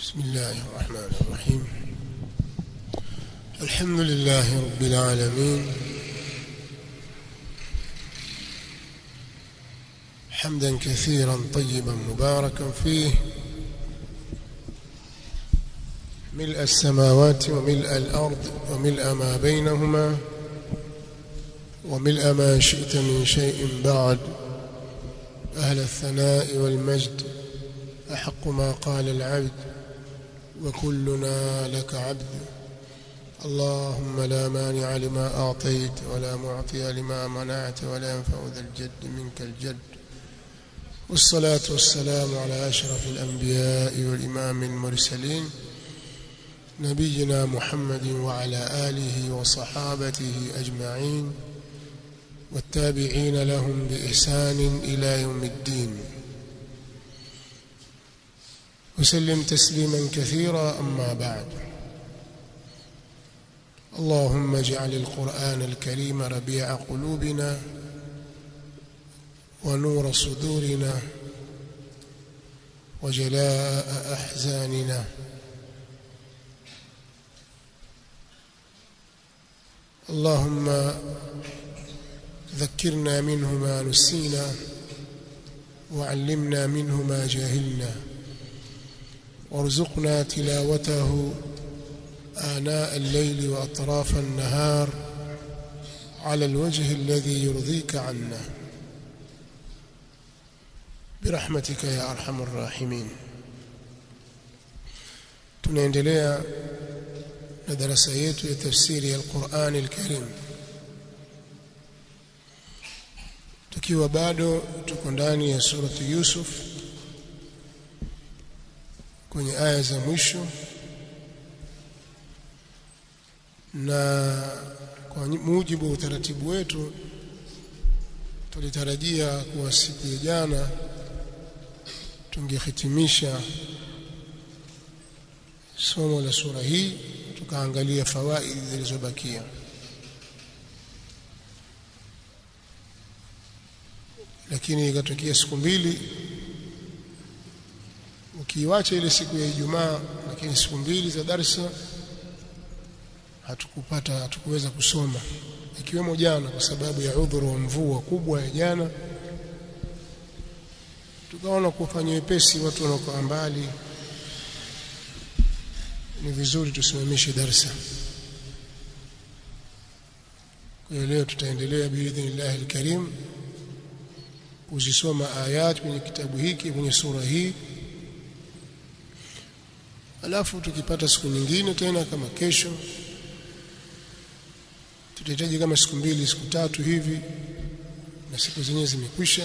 بسم الله الرحمن الرحيم الحمد لله رب العالمين حمدا كثيرا طيبا مباركا فيه ملء السماوات وملء الأرض وملء ما بينهما وملء ما شئت من شيء بعد أهل الثناء والمجد أحق ما قال العبد وكلنا لك عبد اللهم لا مانع لما أعطيت ولا معطي لما منعت ولا ينفع ذا الجد منك الجد والصلاة والسلام على أشرف الأنبياء والإمام المرسلين نبينا محمد وعلى آله وصحابته أجمعين والتابعين لهم بإحسان إلى يوم الدين وسلم تسليما كثيرا أما بعد اللهم اجعل القرآن الكريم ربيع قلوبنا ونور صدورنا وجلاء أحزاننا اللهم ذكرنا منه ما نسينا وعلمنا منه ما جهلنا وارزقنا تلاوته آناء الليل وأطراف النهار على الوجه الذي يرضيك عنا برحمتك يا أرحم الراحمين tunaendelea na darasa yetu ya tafsiri ya Qur'an al-Karim tukiwa bado tuko ndani ya surati Yusuf kwenye aya za mwisho na kwa mujibu wa utaratibu wetu tulitarajia kuwa siku ya jana tungehitimisha somo la sura hii tukaangalia fawaidi zilizobakia lakini ikatokea siku mbili ukiiwacha ile siku ya Ijumaa lakini siku mbili za darsa hatukupata hatukuweza kusoma ikiwemo jana kwa sababu ya udhuru wa mvua kubwa ya jana tukaona kufanya wepesi watu wanaokaa mbali ni vizuri tusimamishe darsa kwa hiyo leo tutaendelea biidhnillah alkarim kuzisoma ayat kwenye kitabu hiki kwenye sura hii alafu tukipata siku nyingine tena kama kesho tutahitaji kama siku mbili siku tatu hivi na siku zenyewe zimekwisha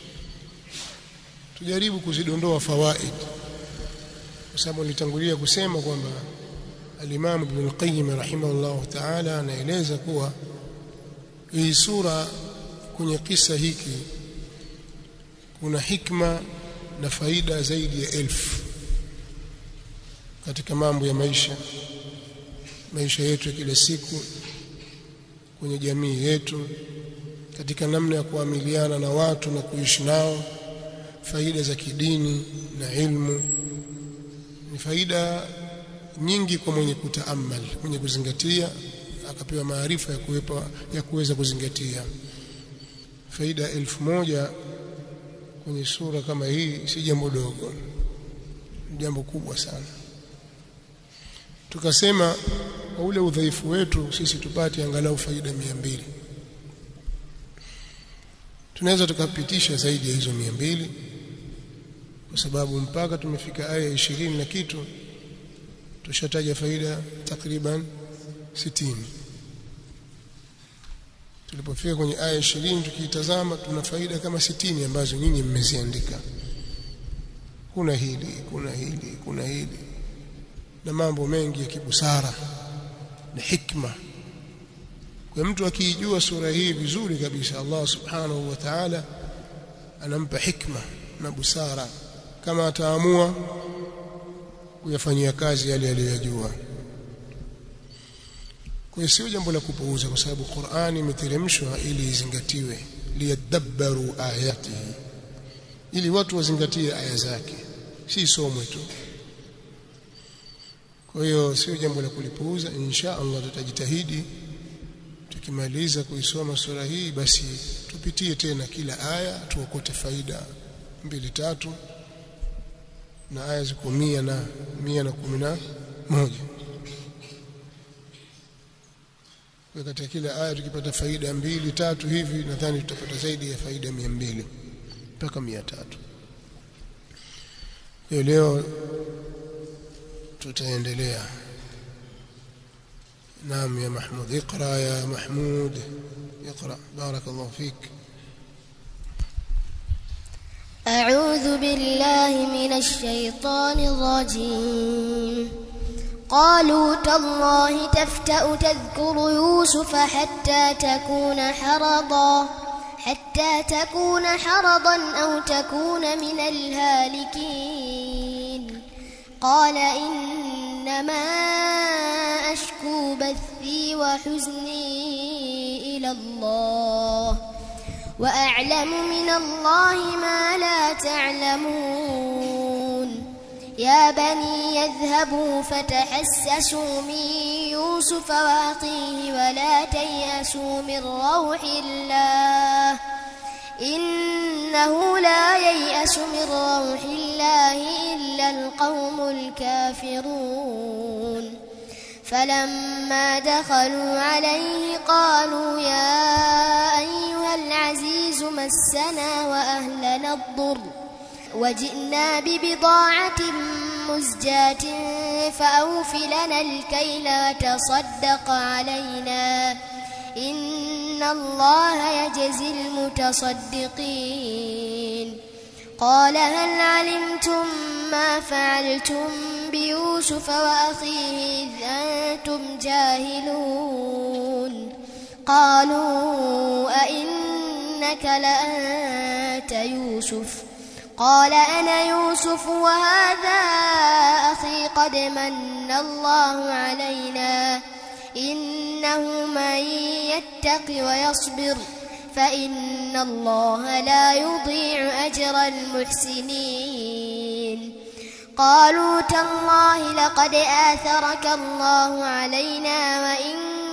tujaribu kuzidondoa fawaid kwa sababu nilitangulia kusema kwamba al-Imam Ibn al-Qayyim rahimahullah ta'ala anaeleza kuwa hii sura kwenye kisa hiki kuna hikma na faida zaidi ya elfu katika mambo ya maisha maisha yetu ya kila siku kwenye jamii yetu katika namna ya kuamiliana na watu na kuishi nao faida za kidini na ilmu ni faida nyingi kwa mwenye kutaamal mwenye kuzingatia akapewa maarifa ya kuwepa ya kuweza kuzingatia faida elfu moja kwenye sura kama hii si jambo dogo jambo kubwa sana tukasema kwa ule udhaifu wetu sisi tupate angalau faida mia mbili tunaweza tukapitisha zaidi ya hizo mia mbili kwa sababu mpaka tumefika aya ishirini na kitu tushataja faida takriban sitini tulipofika kwenye aya ishirini tukiitazama tuna faida kama sitini ambazo nyinyi mmeziandika kuna hili kuna hili kuna hili na mambo mengi ya kibusara na hikma kwa mtu akiijua sura hii vizuri kabisa Allah subhanahu wa ta'ala anampa hikma na busara kama ataamua kuyafanyia kazi yale aliyojua kwa sio jambo la kupuuza kwa sababu Qur'ani imeteremshwa ili izingatiwe liyadabbaru ayatihi ili watu wazingatie aya zake si somwe tu kwa hiyo sio jambo la kulipuuza insha Allah tutajitahidi tukimaliza kuisoma sura hii basi tupitie tena kila aya tuokote faida mbili tatu na aya ziko mia na mia na kumi na moja kwa katika kila aya tukipata faida mbili tatu hivi nadhani tutapata zaidi ya faida mia mbili mpaka mia tatu kwa leo tutaendelea نعم يا محمود اقرا يا محمود اقرا بارك الله فيك أعوذ بالله من الشيطان الرجيم قالوا تالله تفتأ تذكر يوسف حتى تكون حرضا حتى تكون حرضا أو تكون من الهالكين قال إنما أشكو بثي وحزني إلى الله وأعلم من الله ما لا تعلمون يا بني يذهبوا فتحسسوا من يوسف وأخيه ولا تيأسوا من روح الله إنه لا ييأس من روح الله إلا القوم الكافرون فلما دخلوا عليه قالوا يا أيها العزيز مسنا وأهلنا الضر وجئنا ببضاعة مزجاة فأوف لنا الكيل وتصدق علينا إن الله يجزي المتصدقين قال هل علمتم ما فعلتم بيوسف وأخيه إذ أنتم جاهلون قالوا أئنك لأنت يوسف قال أنا يوسف وهذا أخي قد من الله علينا إنه من يتق ويصبر فإن الله لا يضيع أجر المحسنين قالوا تالله لقد آثرك الله علينا وإن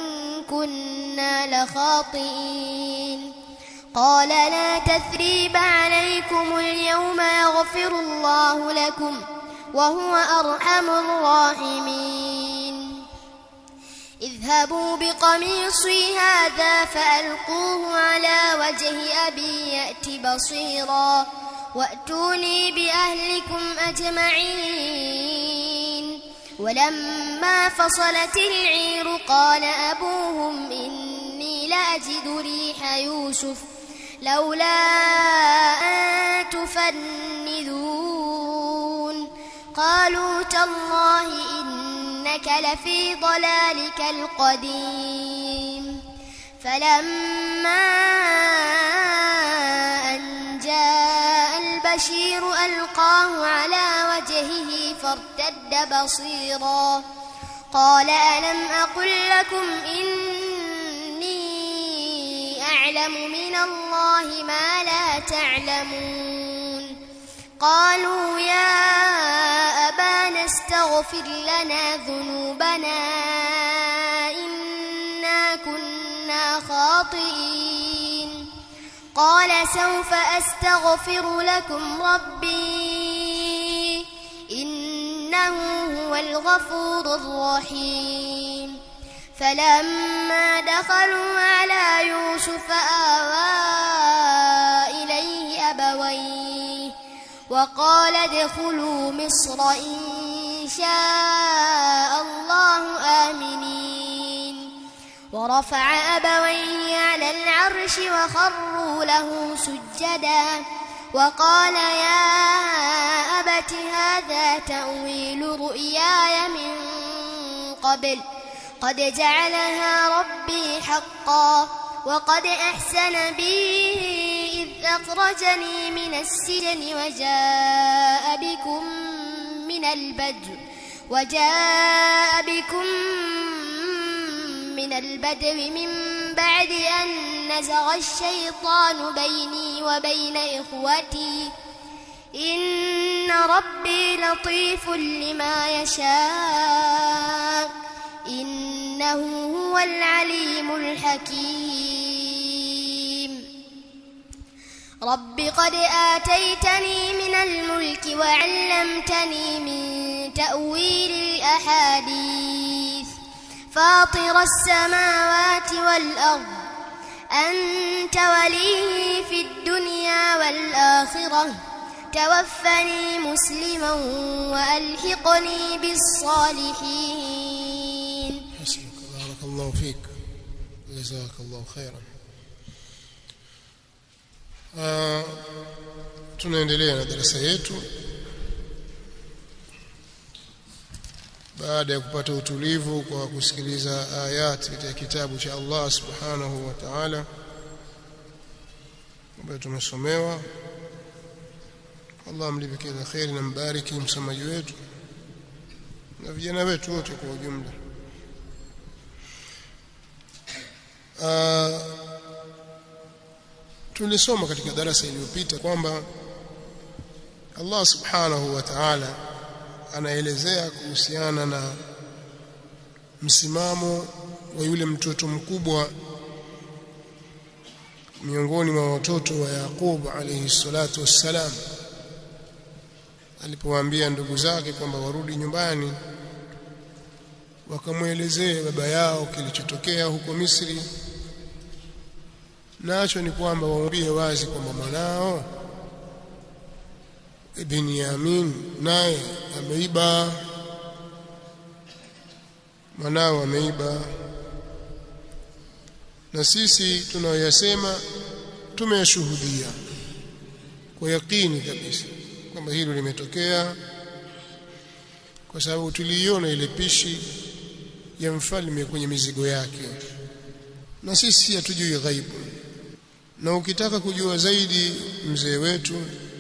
كنا لخاطئين قال لا تثريب عليكم اليوم يغفر الله لكم وهو أرحم الراحمين اذهبوا بقميصي هذا فألقوه على وجه أبي يأت بصيرا وأتوني بأهلكم أجمعين ولما فصلت العير قال أبوهم إني لأجد ريح يوسف لولا أن تفندون قالوا تالله إنك لفي ضلالك القديم فلما أن جاء البشير ألقاه على وجهه فارتد بصيرا قال ألم أقل لكم إني أعلم من الله ما لا تعلمون قالوا يا أبانا استغفر لنا ذنوبنا إنا كنا خاطئين قال سوف أستغفر لكم ربي إنه هو الغفور الرحيم فلما دخلوا على يوسف آوى إليه أبويه وقال ادخلوا مصر إن شاء الله آمنين ورفع أبويه على العرش وخروا له سجدا وقال يا أبت هذا تأويل رؤياي من قبل قد جعلها ربي حقا وقد أحسن بي إذ أخرجني من السجن وجاء بكم من البدو وجاء بكم من البدو من بعد أن نزغ الشيطان بيني وبين إخوتي إن ربي لطيف لما يشاء إنه هو العليم الحكيم رب قد آتيتني من الملك وعلمتني من تأويل الأحاديث فاطر السماوات والأرض أنت ولي في الدنيا والآخرة توفني مسلما وألحقني بالصالحين حسبك بارك الله فيك جزاك الله خيرا آه tunaendelea na darasa yetu baada ya kupata utulivu kwa kusikiliza ayati katika kitabu cha Allah subhanahu wa ta'ala ambayo tumesomewa Allah amlipe kila kheri na mbariki msamaji wetu na vijana wetu wote kwa ujumla uh, tulisoma katika darasa iliyopita kwamba Allah subhanahu wa ta'ala anaelezea kuhusiana na msimamo wa yule mtoto mkubwa miongoni mwa watoto wa Yaqub alayhi salatu wassalam alipowaambia ndugu zake kwamba warudi nyumbani wakamwelezee baba yao kilichotokea huko Misri nacho ni kwamba waambie wazi kwamba mwanao Ibn Yamin naye ameiba mwanao ameiba na sisi tunayoyasema tumeyashuhudia kwa yakini kabisa kwamba hilo limetokea kwa sababu tuliiona ile pishi ya mfalme kwenye mizigo yake na sisi hatujui ghaibu na ukitaka kujua zaidi mzee wetu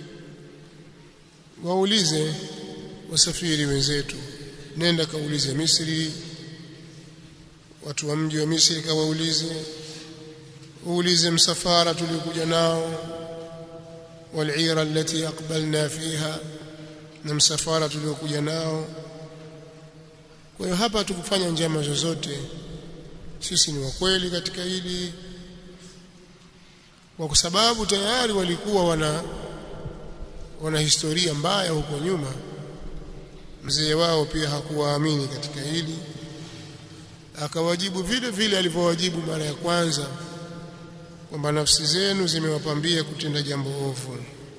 waulize wasafiri wenzetu nenda kaulize Misri watu wa mji wa Misri kawaulize uulize msafara tuliokuja nao والعيره التي اقبلنا فيها na msafara tuliokuja nao kwa hiyo hapa tukufanya njama zozote sisi ni wakweli katika hili kwa sababu tayari walikuwa wana wana historia mbaya huko nyuma mzee wao pia hakuwaamini katika hili akawajibu vile vile alivyowajibu mara ya kwanza kwamba nafsi zenu zimewapambia kutenda jambo ovu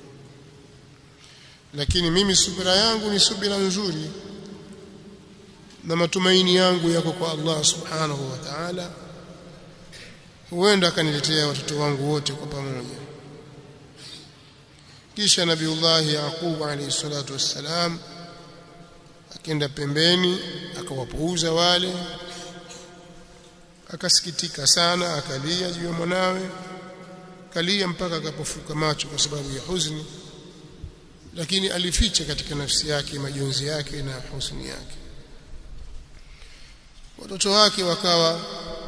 lakini mimi subira yangu ni subira nzuri na matumaini yangu yako kwa Allah subhanahu wa ta'ala huenda akaniletea watoto wangu wote kwa pamoja kisha nabiullahi yaqub alayhi salatu wassalam akenda pembeni akawapuuza wale akasikitika sana akalia juu ya mwanawe kalia mpaka akapofuka macho kwa sababu ya huzuni lakini alificha katika nafsi yake majonzi yake na huzuni yake watoto wake wakawa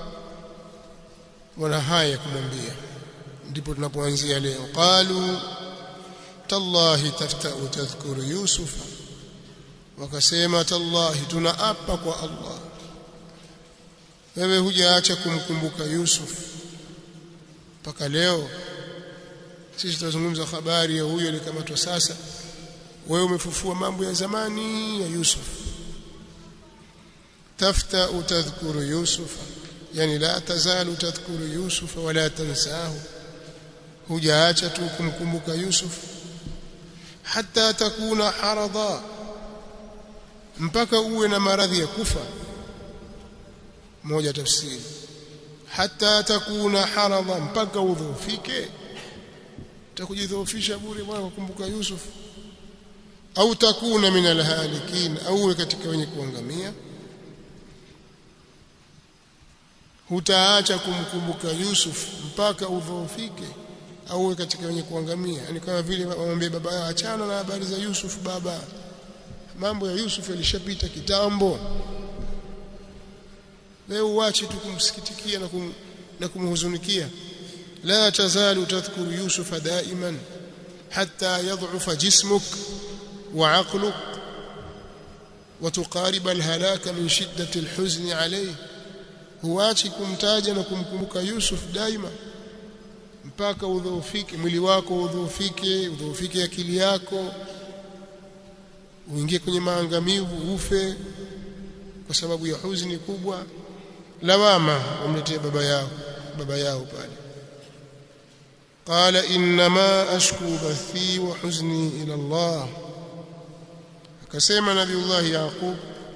wana haya kumwambia ndipo tunapoanzia leo qalu tallahi taftau tadhkuru yusufa wakasema tallahi tunaapa kwa Allah wewe hujaacha kumkumbuka Yusuf mpaka leo sisi tunazungumza habari ya huyo alikamatwa sasa wewe umefufua mambo ya zamani ya Yusuf tafta utadhkuru Yusuf yani la tazalu tadhkuru Yusuf wala tansahu hujaacha tu kumkumbuka Yusuf hata takuna haradha mpaka uwe na maradhi ya kufa moja tafsiri hata takuna haradha mpaka udhoofike utakujidhoofisha bure bwana kukumbuka Yusuf au takuna min alhalikin au katika wenye kuangamia hutaacha kumkumbuka Yusuf mpaka udhoofike au katika wenye kuangamia yani kama vile wamwambie baba achana na habari za Yusuf baba mambo ya Yusuf yalishapita kitambo leo uache tu kumsikitikia na, kum, na kumhuzunikia la tazalu tadhkuru yusufa daiman hatta yad'ufa jismuk wa 'aqluk wa tuqarib alhalaka min shiddati alhuzn alayhi huachi kumtaja na kumkumbuka Yusuf daima mpaka udhoofike mwili wako udhoofike udhoofike akili yako uingie kwenye maangamivu ufe kwa sababu ya huzuni kubwa lawama wamletea baba yao baba yao pale qala inma ashku bathi wa huzni ila Allah akasema nabiullah yaqub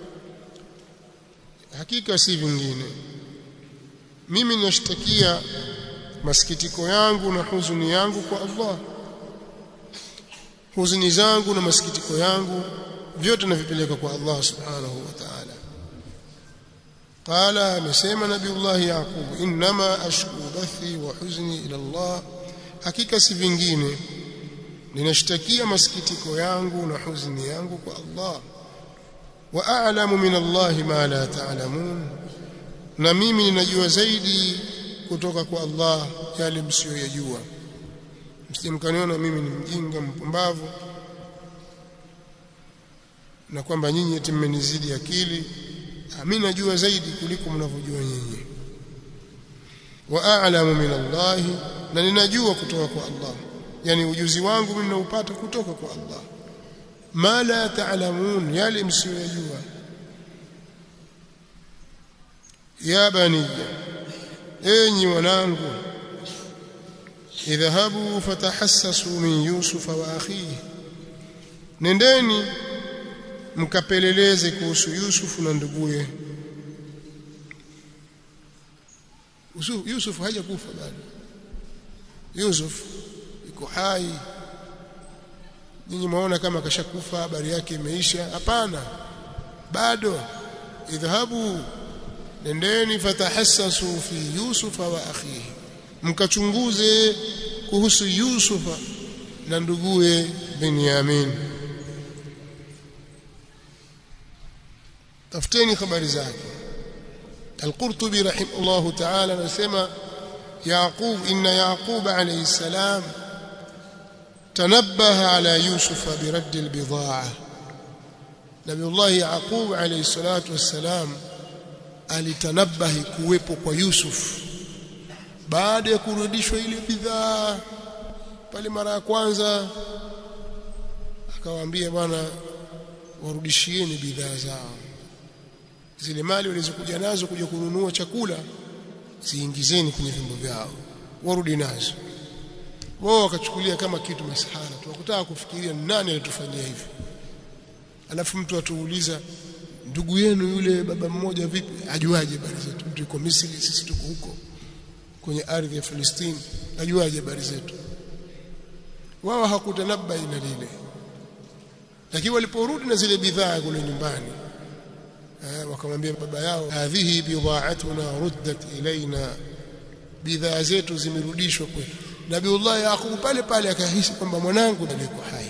hakika si vingine mimi ninashtakia masikitiko yangu na huzuni yangu kwa Allah huzuni zangu na masikitiko yangu vyote navipeleka kwa Allah subhanahu wa ta'ala qala amesema nabiullah yaqub inma ashku bathi wa huzni ila Allah hakika si vingine ninashtakia masikitiko yangu na huzuni yangu kwa Allah wa a'lamu min Allah ma la ta'lamun na mimi ninajua zaidi kutoka kwa Allah yale msiyoyajua msimkaniona mimi ni mjinga mpumbavu na kwamba nyinyi eti mmenizidi akili mimi najua zaidi kuliko mnavyojua nyinyi wa a'lamu min Allah na ninajua kutoka kwa Allah yani ujuzi wangu mimi naupata kutoka kwa Allah ma la ta'lamun yale msiyoyajua ya bani enyi wanangu idhahabu fatahassasu min yusuf wa akhihi nendeni mkapeleleze kuhusu Yusuf na nduguye Yusuf hajakufa bado Yusuf yuko hai nyinyi mwaona kama kashakufa habari yake imeisha hapana bado idhahabu nendeni fatahassasu fi Yusuf wa akhihi mkachunguze kuhusu Yusufa na nduguye Benyamin tafuteni habari zake Al-Qurtubi rahimahullah ta'ala anasema Yaqub inna Yaqub alayhi salam tanabbaha ala Yusuf biradd al-bidaa'a Nabiullah Yaqub alayhi salatu wassalam alitanabahi kuwepo kwa Yusuf baada ya kurudishwa ile bidhaa pale mara ya kwanza akawaambia bwana warudishieni bidhaa zao zile mali walizokuja nazo kuja kununua chakula ziingizeni kwenye vyombo vyao warudi nazo wao wakachukulia kama kitu masahara tu wakutaka kufikiria nani alitufanyia hivi alafu mtu atuuliza ndugu yenu yule baba mmoja vipi ajuaje habari zetu mtu yuko Misri sisi tuko huko kwenye ardhi ya Palestina ajuaje habari zetu wao hakutanabai na lile lakini waliporudi na zile bidhaa kule nyumbani wakamwambia baba yao hadhihi bidha'atuna ruddat ilaina bidhaa zetu zimerudishwa kwetu Nabiullah Yaqub pale pale akahisi kwamba mwanangu alikuwa hai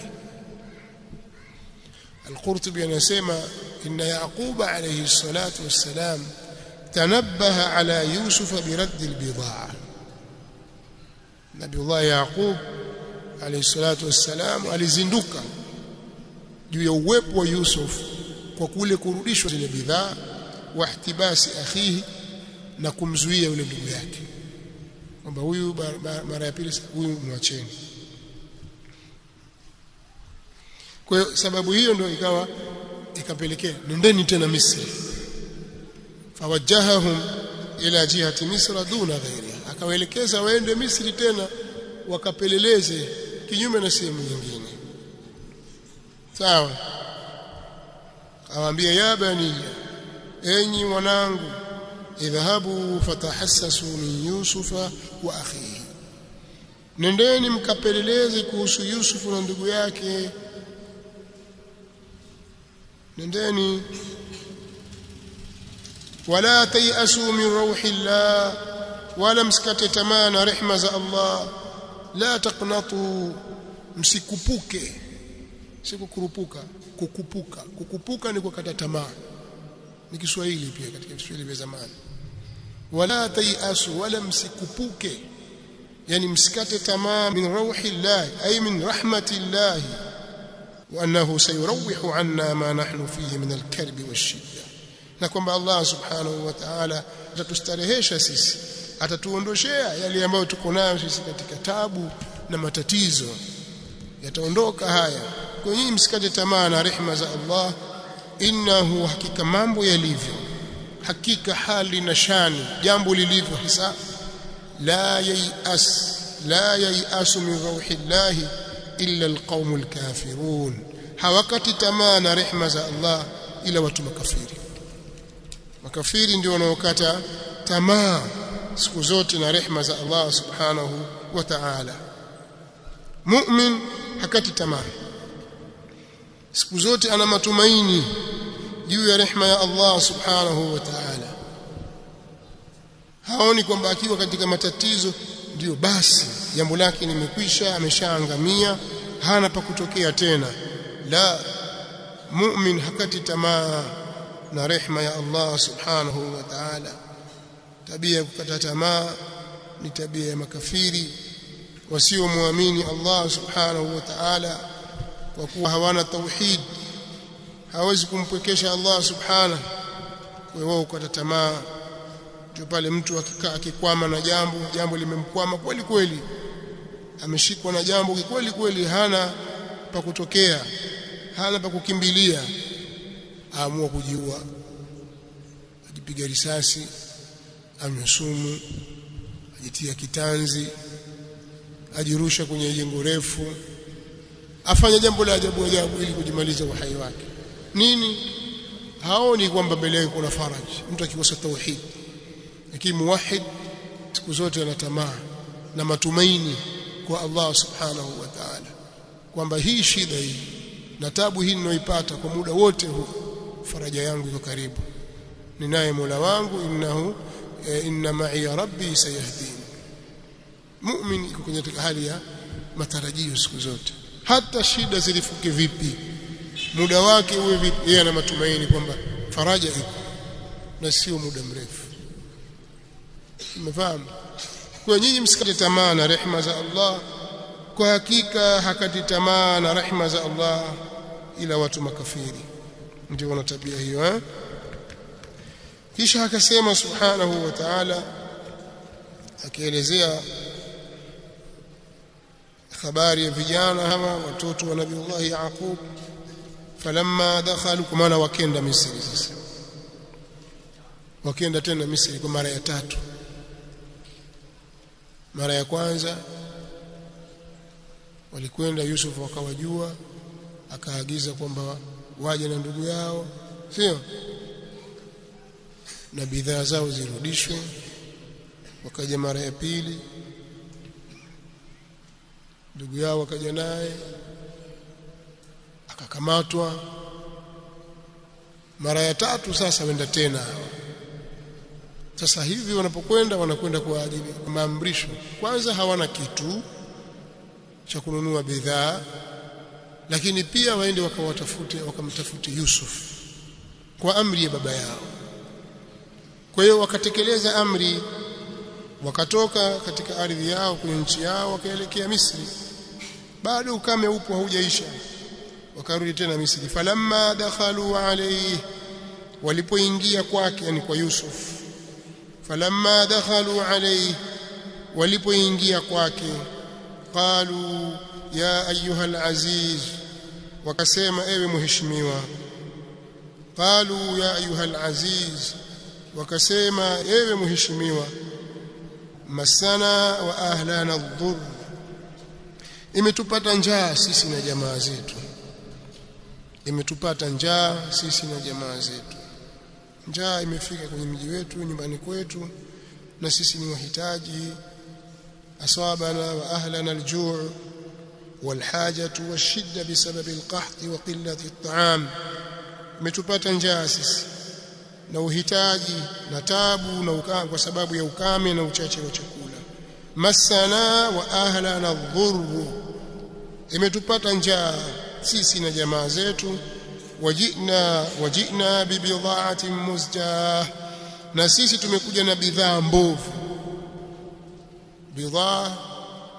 Al-Qurtubi anasema inna Yaqub alayhi salatu wassalam tanabbaha ala Yusuf biradd al-bidha'a Nabiullah Yaqub alayhi salatu wassalam alizinduka juu ya uwepo wa Yusuf kwa kule kurudishwa zile bidhaa wa ihtibasi akhihi na kumzuia yule ndugu yake kwamba huyu mara ya pili huyu mwacheni kwa hiyo sababu hiyo ndio ikawa ikapelekea nendeni tena Misri fawajahahum ila jihati misra duna ghairiha akawaelekeza waende Misri tena wakapeleleze kinyume na sehemu nyingine sawa awaambia ya bani enyi wanangu idhahabu fatahassasu min yusufa wa akhihi nendeni mkapeleleze kuhusu yusufu na ndugu yake nendeni wala tayasu min rauhillah wala msikate tamaa na rehma za Allah la taqnatu msikupuke sikukurupuka kukupuka kukupuka ni kukata tamaa ni Kiswahili pia katika Kiswahili vya zamani wala tayasu wala msikupuke yani msikate tamaa min rauhi llahi ay min rahmati llahi wa annahu sayurawihu anna ma nahnu fihi min alkarbi washidda na kwamba Allah subhanahu wa ta'ala atatustarehesha sisi atatuondoshea yale ambayo tuko nayo sisi katika tabu na matatizo yataondoka haya kwa nyinyi msikate tamaa na rehema za Allah innahu hakika mambo yalivyo hakika hali na shani jambo lilivyo hisa la yayas la yayasu min rauhi llahi illa alqaumul kafirun hawakati tamaa na rehema za Allah ila watu makafiri makafiri ndio wanaokata tamaa siku zote na rehema za Allah subhanahu wa ta'ala mu'min hakati tamaa siku zote ana matumaini juu ya rehema ya Allah subhanahu wa ta'ala haoni kwamba akiwa katika matatizo ndio basi jambo lake limekwisha ameshaangamia hana pa kutokea tena la mu'min hakati tamaa na rehema ya Allah subhanahu wa ta'ala tabia ya kukata tamaa ni tabia ya makafiri wasiomwamini Allah subhanahu wa ta'ala kwa kuwa hawana tauhid hawezi kumpwekesha Allah subhanahu kwa wao kukata tamaa ndio pale mtu akikaa akikwama na jambo jambo limemkwama kweli kweli ameshikwa na jambo kweli kweli hana pa kutokea hana pa kukimbilia aamua kujiua ajipiga risasi anywe sumu ajitia kitanzi ajirusha kwenye jengo refu afanya jambo la ajabu ajabu ili kujimaliza uhai wake nini haoni kwamba mbele yake kuna faraji mtu akikosa tauhid lakini muwahid siku zote ana tamaa na matumaini kwa Allah subhanahu wa ta'ala kwamba hii shida hii na tabu hii ninayoipata kwa muda wote huu faraja yangu iko karibu ninaye Mola wangu innahu e, inna ma'i rabbi sayahdini mu'min iko kwenye hali ya matarajio siku zote hata shida zilifuke vipi muda wake uwe vipi yeye ana matumaini kwamba faraja iko na sio muda mrefu umefahamu kwa nyinyi msikate tamaa na rehema za Allah kwa hakika hakati tamaa na rehema za Allah ila watu makafiri ndio wana tabia hiyo eh kisha akasema subhanahu wa ta'ala akielezea habari ya vijana hawa watoto wa nabiiullah Yaqub falamma dakhalu kwa maana wakenda Misri sasa wakenda tena Misri kwa mara ya tatu mara ya kwanza walikwenda Yusuf wakawajua akaagiza kwamba waje na ndugu yao sio na bidhaa zao zirudishwe wakaja mara ya pili ndugu yao wakaja naye akakamatwa mara ya tatu sasa wenda tena sasa hivi wanapokwenda wanakwenda kwa ajili ya maamrisho kwanza hawana kitu cha kununua bidhaa lakini pia waende wakawatafute wakamtafute Yusuf kwa amri ya baba yao kwa hiyo wakatekeleza amri wakatoka katika ardhi yao kwenye nchi yao wakaelekea Misri bado ukame upo haujaisha wakarudi tena Misri falamma dakhalu alayhi walipoingia kwake yani kwa Yusuf falamma dakhalu alayhi walipoingia kwake qalu ya ayuha alaziz wakasema ewe mheshimiwa qalu ya ayuha alaziz wakasema ewe mheshimiwa masana wa ahlana dhur imetupata njaa sisi na jamaa zetu imetupata njaa sisi na jamaa zetu njaa imefika kwenye mji wetu nyumbani kwetu na sisi ni wahitaji asabana wa ahlana aljuu والحاجه والشده بسبب القحط وقله الطعام imetupata njaa sisi na uhitaji na tabu na ukame kwa sababu ya ukame na uchache wa chakula masana wa ahlana dhurru imetupata njaa sisi na jamaa zetu wajina wajina bibidhaatin muzjah na sisi tumekuja na bidhaa mbovu bidhaa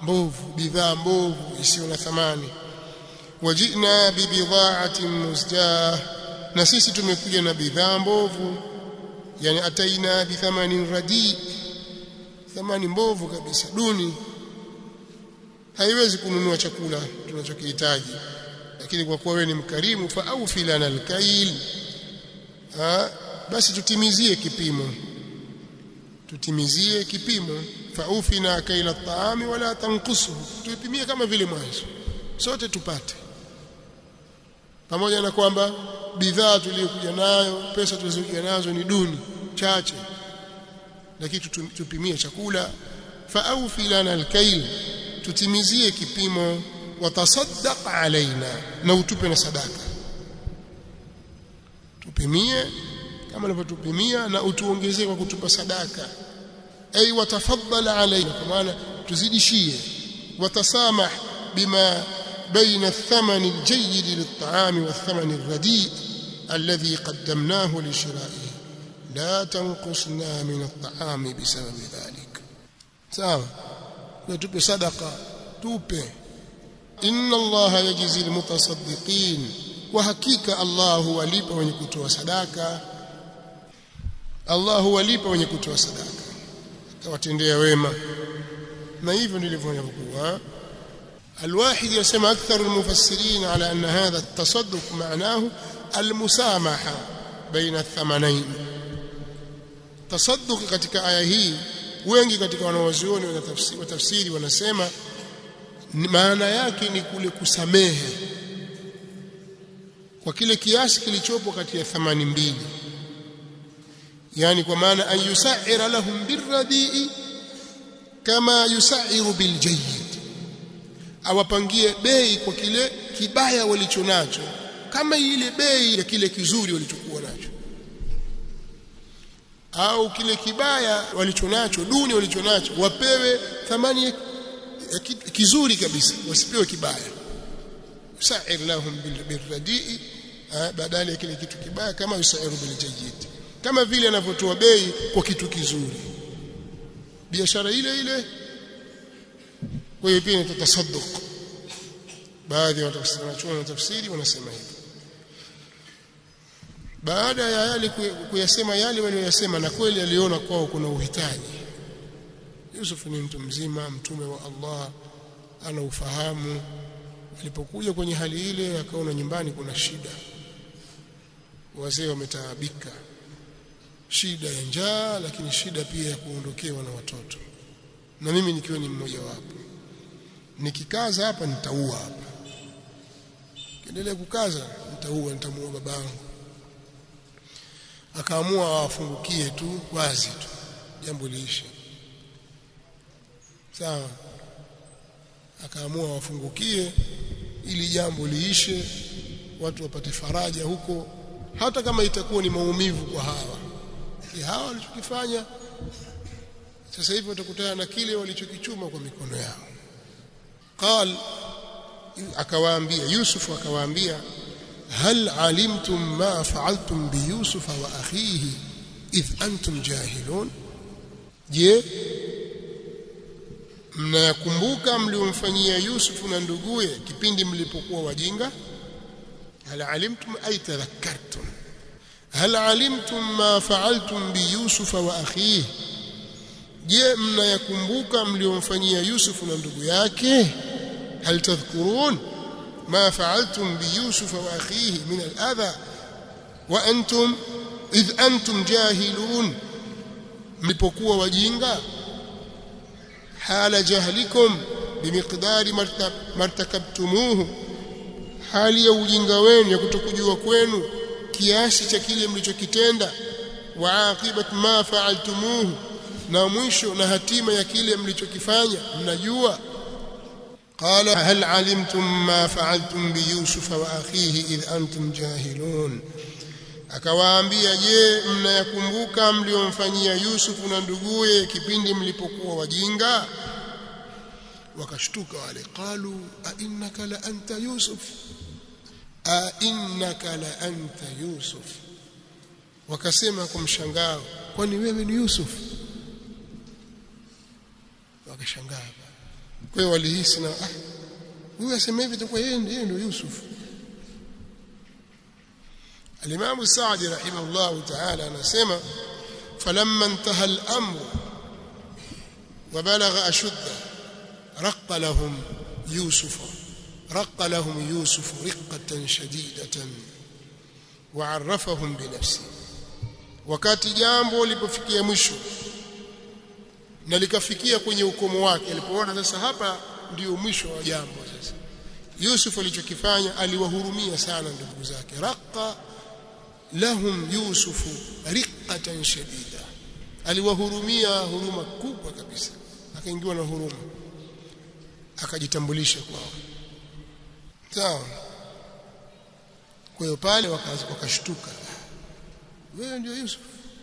mbovu bidhaa mbovu isiyo na thamani wajina bibidha'atin musjah na sisi tumekuja na bidhaa mbovu yani ataina bithamanin radi thamani mbovu kabisa duni haiwezi kununua chakula tunachokihitaji lakini kwa kuwa wewe ni mkarimu fa au filana alkail ha basi tutimizie kipimo tutimizie kipimo fa ufina kaila at-ta'ami wala tanqusuhu tuipimie kama vile mwanzo sote tupate pamoja na kwamba bidhaa tuliyokuja nayo pesa tulizokuja nazo ni duni chache lakini tupimie chakula fa aufi lana alkail tutimizie kipimo watasaddaq alaina na utupe na sadaka tupimie kama unavyotupimia na utuongezee kwa kutupa sadaka ay watafaddala alaina kwa maana tuzidishie watasamah bima بين الثمن الجيد للطعام والثمن الرديء الذي قدمناه لشرائه لا تنقصنا من الطعام بسبب ذلك سواء وتبي صدقه توبه ان الله يجزي المتصدقين وحقيقه الله walipa wenye kutoa sadaka Allah walipa wenye kutoa sadaka akawatendea wema na hivyo ndivyo inavyokuwa الواحد يسمى أكثر المفسرين على أن هذا التصدق معناه المسامحة بين الثمنين تصدق katika aya hii wengi katika wanawazuoni wa tafsiri wanasema maana yake ni kule kusamehe kwa kile kiasi kilichopo kati ya thamani mbili yani kwa maana an yusaira lahum birradii kama yusairu biljayyid awapangie bei kwa kile kibaya walichonacho kama ile bei ya kile kizuri walichokuwa nacho au kile kibaya walichonacho duni walichonacho wapewe thamani ya kizuri kabisa wasipewe kibaya sa'ir lahum bilradii badala ya kile kitu kibaya kama yusairu biljayyid kama vile anavyotoa bei kwa kitu kizuri biashara ile ile kwa hiyo pia ni tatasadduq baadhi ya watafsiri wanachuoni tafsiri wanasema hivyo baada ya yale kuyasema yale waliyosema na kweli aliona kwao kuna uhitaji Yusuf ni mtu mzima mtume wa Allah ana ufahamu alipokuja kwenye hali ile akaona nyumbani kuna shida wazee wametaabika shida ya njaa lakini shida pia ya kuondokewa na watoto na mimi nikiwa ni mmoja wapo nikikaza hapa nitaua hapa kiendelea kukaza nitaua nitamuua babangu akaamua awafungukie tu wazi tu jambo liishe sawa akaamua awafungukie ili jambo liishe watu wapate faraja huko hata kama itakuwa ni maumivu kwa hawa hawa walichokifanya sasa hivi watakutana na kile walichokichuma kwa mikono yao قال akawaambia Yusuf akawaambia hal alimtum ma fa'altum bi Yusuf wa akhihi idh antum jahilun je mnakumbuka mliomfanyia Yusuf na nduguye kipindi mlipokuwa wajinga hal alimtum ay tadhakkartum hal alimtum ma fa'altum bi Yusuf wa akhihi je mnayakumbuka mliomfanyia Yusuf na ndugu yake hal tadhkurun ma fa'altum bi Yusuf wa akhihi min al-adha wa antum idh antum jahilun mlipokuwa wajinga hala jahlikum bimiqdari martakabtumuhu hali ya ujinga wenu ya kutokujua kwenu kiasi cha kile mlichokitenda wa aqibat ma fa'altumuhu na mwisho na hatima ya kile mlichokifanya mnajua qala hal alimtum ma fa'altum bi yusuf wa akhihi idh antum jahilun akawaambia je mnayakumbuka mliomfanyia Yusuf na nduguye kipindi mlipokuwa wajinga wakashtuka wale qalu a innaka la anta yusuf a innaka la anta yusuf wakasema kwa mshangao kwani wewe ni Yusuf wakashangaa kwa hiyo walihisi na ah huyu asema hivi itakuwa yeye ndiye ndio Yusuf Al-Imam Sa'di rahimahullah ta'ala anasema falamma intaha al-amr wa balagha ashudda raqqa lahum Yusuf raqqa lahum Yusuf riqqatan shadidatan wa 'arrafahum bi nafsihi wakati jambo lilipofikia mwisho na likafikia kwenye ukomo wake alipoona sasa hapa ndio mwisho wa jambo sasa Yusuf alichokifanya aliwahurumia sana ndugu zake raqa lahum Yusuf riqatan shadida aliwahurumia huruma kubwa kabisa akaingiwa na huruma akajitambulisha kwao sawa kwa hiyo pale wakashtuka wewe ndio Yusuf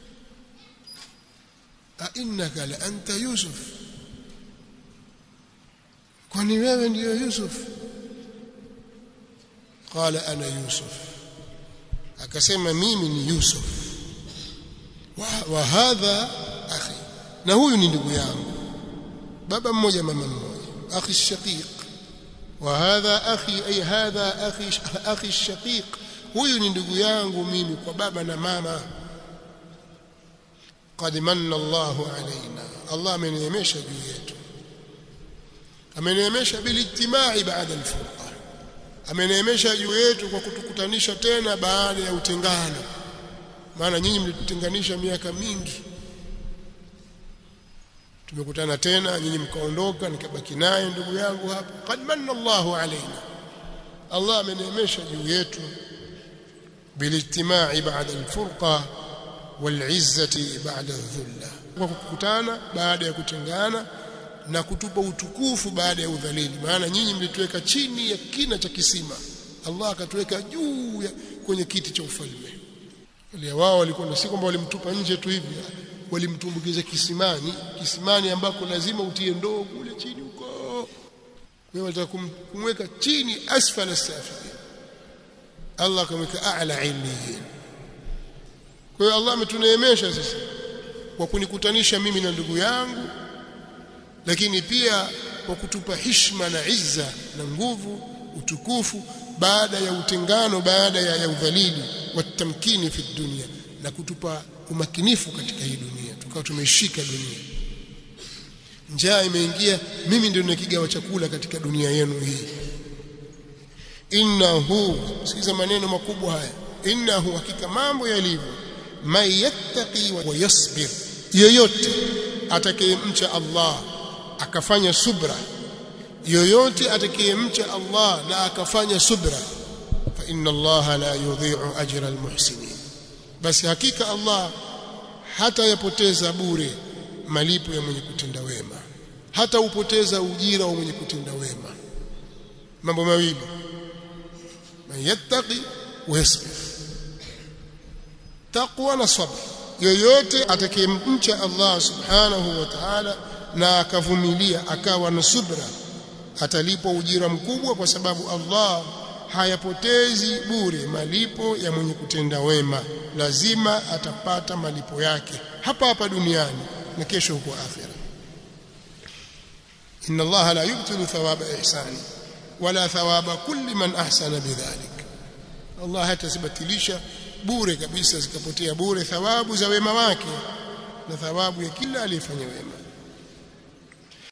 a innaka la anta Yusuf kwani wewe ndio Yusuf qala ana Yusuf akasema mimi ni Yusuf wa, wa hadha akhi na huyu ni ndugu yangu baba mmoja mama mmoja akhi shaqiq wa hadha akhi ay hadha akhi akhi shaqiq huyu ni ndugu yangu mimi kwa baba na mama qad manna Allahu alaina Allah ameneemesha juu yetu ameneemesha bilijtimai baada alfurqa ameneemesha juu yetu kwa kutukutanisha tena baada ya utengano maana nyinyi mlitutenganisha miaka mingi tumekutana tena nyinyi mkaondoka nikabaki naye ndugu yangu hapa qad manna Allahu alaina Allah ameneemesha juu yetu bilijtimai baada alfurqa walizzati baada dhulla kwa kukutana baada ya kutengana na kutupa utukufu baada ya udhalili maana nyinyi mlituweka chini ya kina cha kisima Allah akatuweka juu kwenye kiti cha ufalme wale wao walikuwa na si kwamba walimtupa nje tu hivi walimtumbukiza kisimani kisimani ambako lazima utie ndoo kule chini huko wewe wataka kumweka chini asfala safilin Allah akamweka a'la illiyin kwa hiyo Allah ametuneemesha sisi kwa kunikutanisha mimi na ndugu yangu lakini pia kwa kutupa hishma na izza na nguvu utukufu baada ya utengano baada ya, ya udhalili watamkini fi dunia na kutupa umakinifu katika hii dunia tukawa tumeshika dunia njaa imeingia mimi ndio nikigawa chakula katika dunia yenu hii innahu sikiza maneno makubwa haya innahu hakika mambo yalivyo man yattaqi wa yasbir yoyote atakayemcha Allah akafanya subra yoyote atakayemcha Allah na akafanya subra fa inna Allah la yudhi'u ajra almuhsinin basi hakika Allah hata yapoteza bure malipo ya mwenye kutenda wema hata upoteza ujira wa mwenye kutenda wema mambo mawili man yattaqi wa yasbir taqwa na sabr yoyote atakayemcha Allah subhanahu wa ta'ala na akavumilia akawa na subra atalipwa ujira mkubwa kwa sababu Allah hayapotezi bure malipo ya mwenye kutenda wema lazima atapata malipo yake hapa hapa duniani na kesho huko akhira inna Allah la yubtilu thawaba ihsani wala thawaba kulli man ahsana bidhalik Allah hatasibatilisha bure kabisa zikapotea bure thawabu za wema wake na thawabu ya kila aliyefanya wema